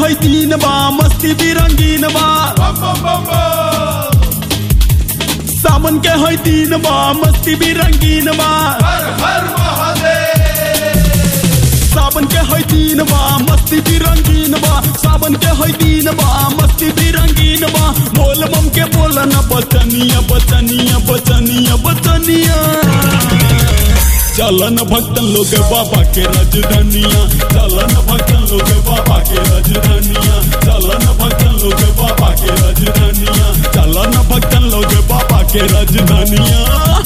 है तीन बा मस्ती भी रंगीन बा सावन के है तीन बा मस्ती भी रंगीन बा सावन के है तीन बा मस्ती भी रंगीन बा सावन के है तीन बा मस्ती भी रंगीन बा बोल बम के बोलना बचनिया बचनिया बचनिया बचनिया चलन भक्तन लोग बाबा के राजधानिया चलन भक्तन लोग बाबा के राजधानिया चलन भक्तन लोग बाबा के राजधानिया चलन भक्तन लोग बाबा के राजधानिया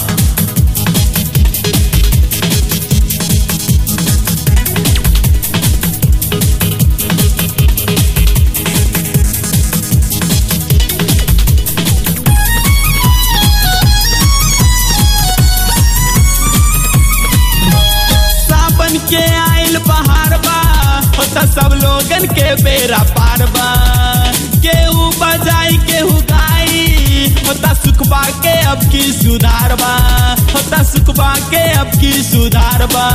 सावन के आइल बहार बा होता सब लोगन के बेरा पार बा केहू बजाई केहू गाई होता सुखबा के अब की सुधार बा होता सुखबा के अब की सुधार बा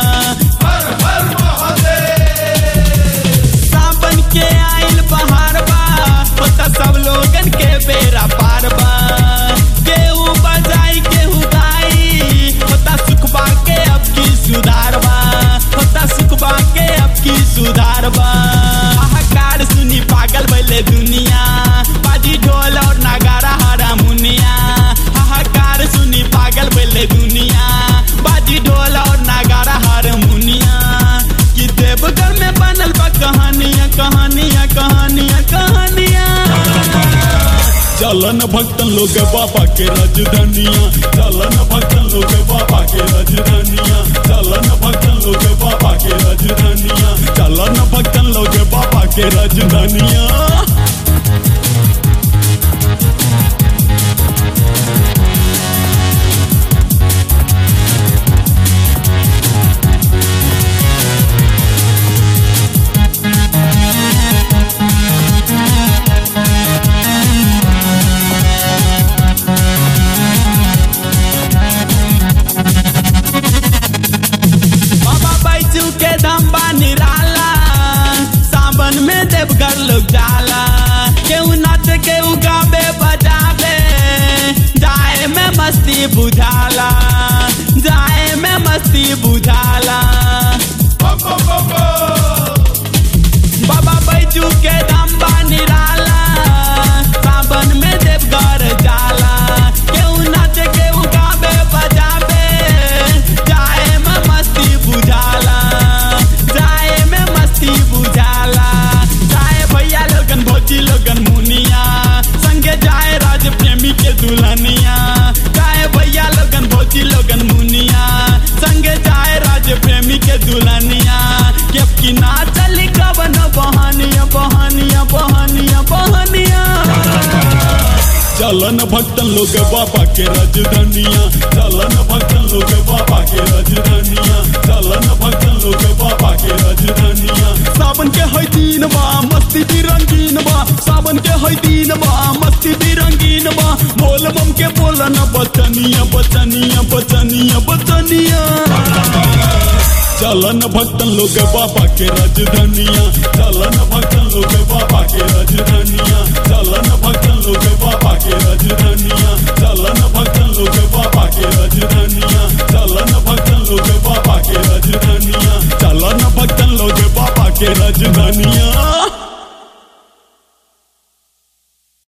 सावन के आइल बहार बा होता सब लोगन के बेरा पार बा केहू बजाई केहू गाई होता सुखबा के अब की सुधार बा होता सुखबा के अब की सुधार बा हाहाकार सुनी पागल भइले दुनिया बाजी ढोल और नगारा हरा मुनिया हाहाकार सुनी पागल भइले दुनिया बाजी ढोल और नगारा हर मुनिया कि देवघर में बनल बा कहानियां कहानियां कहानियां कहानियां चलन भक्तन लोग बाबा के राजधानिया चलन भक्तन लोग बाबा के राजधानिया चलन भक्तन लोग बाबा के राजधानिया चलन भक्तन लोग बाबा के राजधानिया बाबा बैजू के दम्बा निराला सावन में देवघर लोग जाला केहू नाच केहू गावे बजावे जाए में मस्ती बुझाला जाए में मस्ती बुझाला बाबा बैजू के दम्बा निराला सावन में देवघर जाला केहू नाच केहू गावे बजावे जाए में मस्ती बुझाला जाए में मस्ती बुझाला जाए भैया लोगन भौजी लोगन मुनिया संगे जाए राज प्रेमी के दुल्हनिया जाए भैया लोगन भौजी लोगन मुनिया संगे जाए राज प्रेमी के दुल्हनिया के की ना चली कवन बहनिया बहनिया बहनिया बहनिया चलन भक्तन लोग बाबा के राजधानिया चलन भक्तन लोग बाबा के राजधानिया चलन भक्तन लोग बाबा के राजधानिया सावन के है दिन बा मस्ती भी रंगीन बा सावन के है दिन बा मस्ती भी रंगीन बा बोल बम के बोलना बचनिया बचनिया बचनिया बचनिया चलन भक्तन लोग बाबा के राजधानिया चलन भक्तन लोग बाबा के राजधानिया चलन भक्तन लोग बाबा के राजधानिया